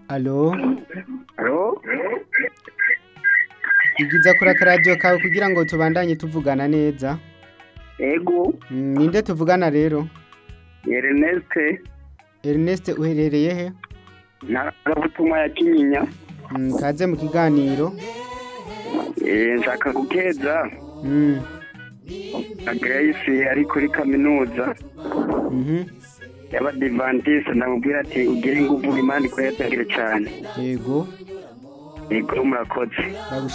alo Alo? igiza kuri akaradiyo kawe kugira ngo tubandanye tuvugana neza Ego, Mm, ninde tuvugana rero Ernest, Ernest uherereye he ntarabutumwa ya Kinyinya. Mm, kaze mu kiganiro Eh, nshaka gukeza Mm, na Grace ari kuri kaminuza mhm, y'abadivantiste ndamubwira ati ugire ingufu imana ikwetagire cyane yego yego murakoze bagushimiye